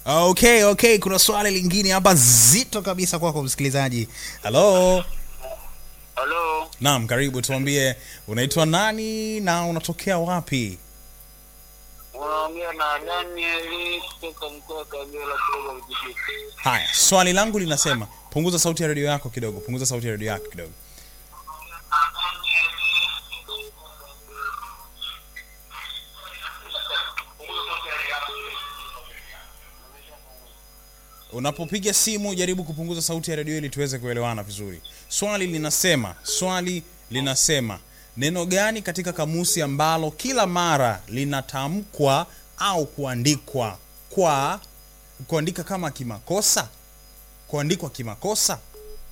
Okay, okay, kuna swali lingine hapa zito kabisa kwako msikilizaji. Halo. Halo, Naam, karibu tuambie unaitwa nani na unatokea wapi? unaongea na Daniel kutoka mkoa wa Kagera kutoka Vijiji. Haya, swali langu linasema punguza sauti ya redio yako kidogo, punguza sauti ya redio yako kidogo. Unapopiga simu jaribu kupunguza sauti ya redio ili tuweze kuelewana vizuri. Swali linasema, swali linasema neno gani katika kamusi ambalo kila mara linatamkwa au kuandikwa kwa kuandika kama kimakosa? Kuandikwa kimakosa?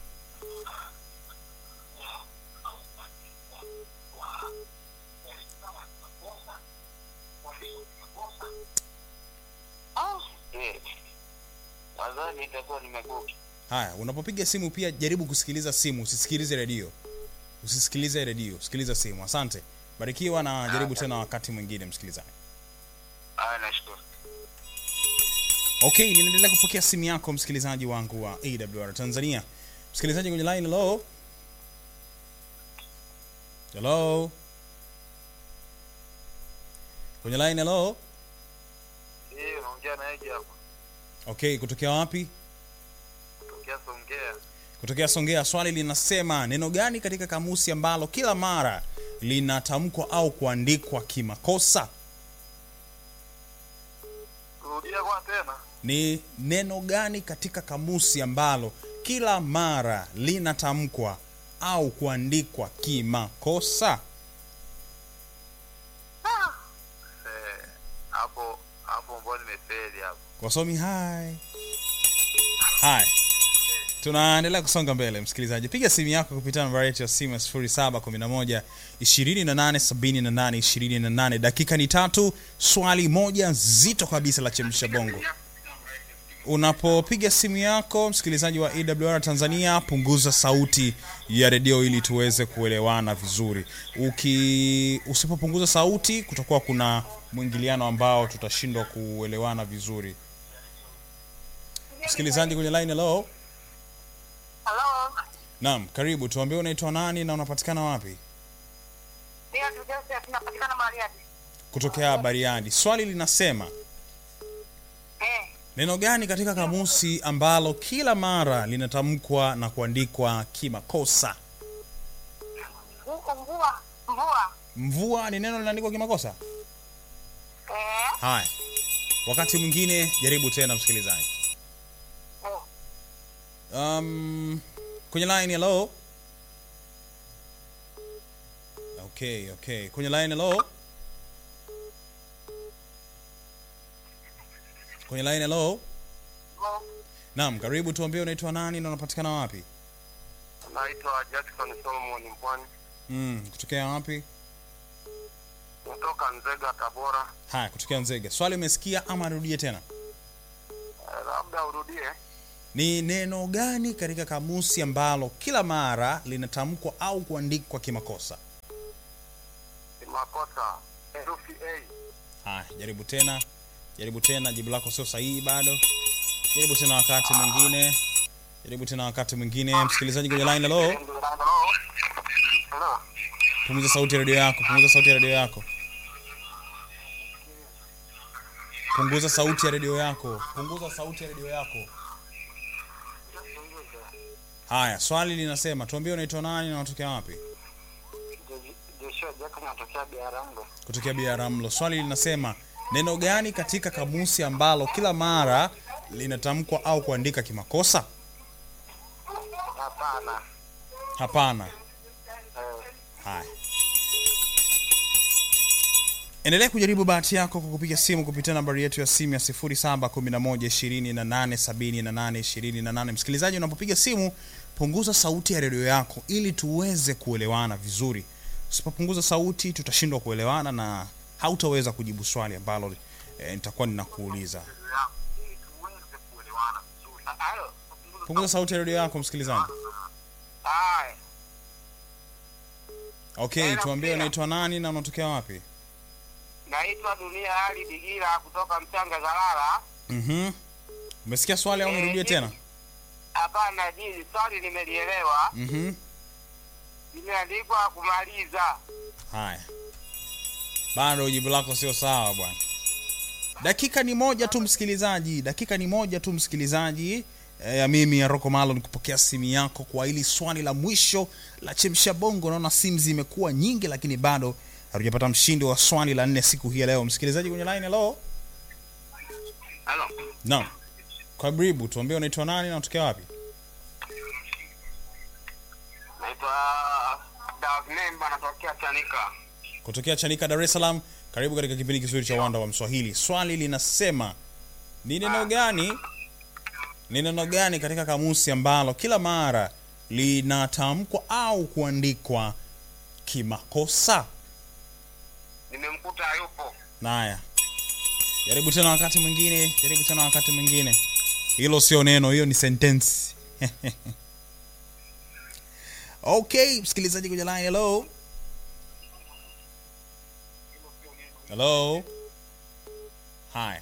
Ah, eh. Nadhani itakuwa nimeguki. Haya, unapopiga simu pia jaribu kusikiliza simu, usisikilize redio. Usisikilize redio, sikiliza simu. Asante, barikiwa na jaribu tena wakati mwingine, msikilizaji. Haya, nashukuru. Okay, ninaendelea kupokea simu yako msikilizaji wangu wa AWR Tanzania. Msikilizaji kwenye line, hello. Hello. Kwenye line, hello. Eh, unaongea na Eji hapa. Okay, kutokea wapi? Kutokea Songea. Kutokea Songea. Swali linasema neno gani katika kamusi ambalo kila mara linatamkwa au kuandikwa kimakosa? Rudia kwa tena. Ni neno gani katika kamusi ambalo kila mara linatamkwa au kuandikwa kimakosa? Eh, hapo hapo mbona nimefeli hapo. Wasomi hai. Haya. Tunaendelea kusonga mbele msikilizaji. Piga simu yako kupitia namba yetu ya simu ya 0711 2878 28. Dakika ni tatu, swali moja zito kabisa la chemsha bongo. Unapopiga simu yako msikilizaji wa AWR Tanzania, punguza sauti ya redio ili tuweze kuelewana vizuri. Uki usipopunguza sauti, kutakuwa kuna mwingiliano ambao tutashindwa kuelewana vizuri. Msikilizaji kwenye line, hello. Halo, Naam, karibu. Tuambie unaitwa nani na unapatikana wapi? ndio Joseph, napatikana Bariadi. Kutokea Bariadi. Swali linasema Eh, neno gani katika kamusi ambalo kila mara linatamkwa na kuandikwa kimakosa? huko mvua, mvua. Mvua ni neno linaandikwa kimakosa? Eh, Haya, wakati mwingine jaribu tena, msikilizaji. eh. Um, kwenye line hello. Okay, okay. Kwenye line hello. Kwenye line hello. Oh, Naam, karibu tuambie unaitwa nani na unapatikana wapi? Naitwa Jackson Solomon Mpwani. Mm, kutokea wapi? Kutoka Nzega Tabora. Haya, kutokea Nzega. Swali umesikia ama rudie tena? Eh, labda urudie. Ni neno gani katika kamusi ambalo kila mara linatamkwa au kuandikwa kimakosa? Ni makosa. Herufi A. Haya, jaribu tena, jaribu tena. Jibu lako sio sahihi bado. Jaribu tena wakati mwingine, jaribu tena wakati mwingine. Msikilizaji kwenye line, hello, Hello. punguza sauti ya redio yako, punguza sauti ya redio yako, punguza sauti ya redio yako, punguza sauti ya redio yako. Haya, swali linasema, tuambie unaitwa nani na unatokea wapi? Joshua Jackson anatokea Biarango. Kutokea Biaramlo. Swali linasema, neno gani katika kamusi ambalo kila mara linatamkwa au kuandika kimakosa? Hapana. Hapana. Eh, Haya, endelea kujaribu bahati yako kwa kupiga simu kupitia nambari yetu ya simu ya 0711287828. Msikilizaji, unapopiga simu punguza sauti ya redio yako ili tuweze kuelewana vizuri. Usipopunguza sauti, tutashindwa kuelewana na hautaweza kujibu swali ambalo eh, nitakuwa ninakuuliza. ili tuweze kuelewana vizuri. Halo. Punguza sauti ya redio yako msikilizaji. Haya. Okay, tuambie unaitwa nani na unatokea wapi? Naitwa Dunia Ali Digira kutoka Mchanga Zalala. Mhm. umesikia swali au nirudie tena Hapana, jini swali nimelielewa, Mhm. limeandikwa kumaliza. haya bado jibu lako sio sawa bwana dakika ni moja tu msikilizaji dakika ni moja tu msikilizaji Eh, ya mimi ya roko malo nikupokea simu yako kwa hili swali la mwisho la chemsha bongo naona simu zimekuwa nyingi lakini bado hatujapata mshindi wa swali la nne siku hii ya leo msikilizaji kwenye line hello Halo, naam karibu tuambie unaitwa nani na unatokea wapi naitwa Davnemba, natokea Chanika. kutokea chanika dar es salaam karibu katika kipindi kizuri cha uwanda wa mswahili swali linasema ni neno gani ni neno gani katika kamusi ambalo kila mara linatamkwa au kuandikwa kimakosa Nimemkuta hayupo. naya jaribu tena wakati mwingine jaribu tena wakati mwingine hilo sio neno hiyo ni sentensi okay msikilizaji kwenye line hello hello haya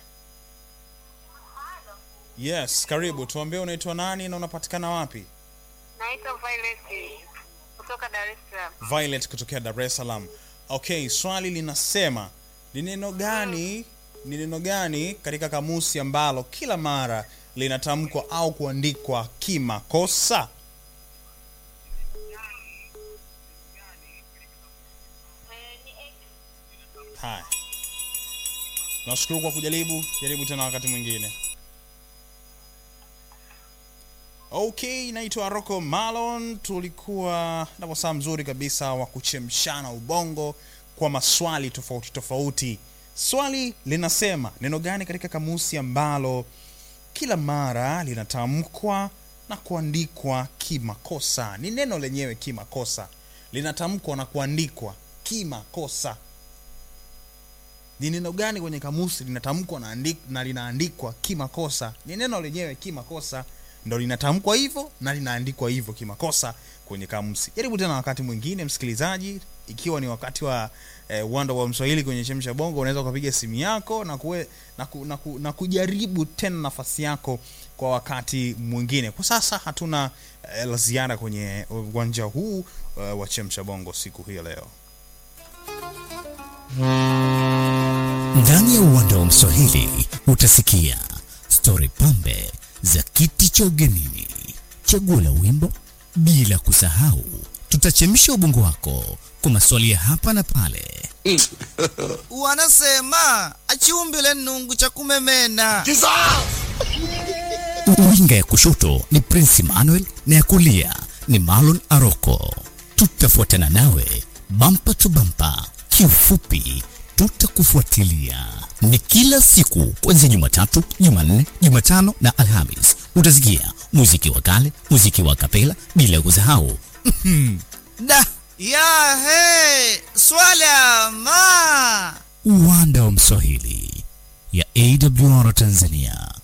yes karibu tuambie unaitwa nani na unapatikana wapi Naitwa Violet kutoka Dar es Salaam. violet kutokea dar es salaam okay swali linasema ni neno gani ni neno gani katika kamusi ambalo kila mara linatamkwa au kuandikwa kimakosa haya nashukuru kwa kujaribu jaribu tena wakati mwingine okay naitwa rocco malon tulikuwa na wasaa mzuri kabisa wa kuchemshana ubongo kwa maswali tofauti tofauti swali linasema neno gani katika kamusi ambalo kila mara linatamkwa na kuandikwa kimakosa ni neno lenyewe kimakosa linatamkwa na kuandikwa kimakosa ni neno gani kwenye kamusi linatamkwa na, andi- na linaandikwa kimakosa ni neno lenyewe kimakosa ndo linatamkwa hivyo na linaandikwa hivyo kimakosa kwenye kamusi jaribu tena wakati mwingine msikilizaji ikiwa ni wakati wa eh, uwanda wa mswahili kwenye chemsha bongo unaweza ukapiga simu yako na, kuwe, na, ku, na, ku, na kujaribu tena nafasi yako kwa wakati mwingine kwa sasa hatuna eh, la ziada kwenye uwanja huu eh, wa chemsha bongo siku hii ya leo Ndani ya uwanda wa Mswahili utasikia stori pambe za kiti cha ugenini, chaguo la wimbo, bila kusahau tutachemsha ubongo wako kwa maswali ya hapa na pale. wanasema achiumbile nungu cha kumemena Winga ya kushoto ni Prince Emmanuel na ya kulia ni Marlon Aroko. Tutafuatana nawe bampa tu bampa, kiufupi tutakufuatilia. Ni kila siku kuanzia Jumatatu, Jumanne, Jumatano na Alhamis. Utasikia muziki wa kale, muziki wa kapela, bila kusahau da ya he swala ma uwanda wa Mswahili ya AWR Tanzania.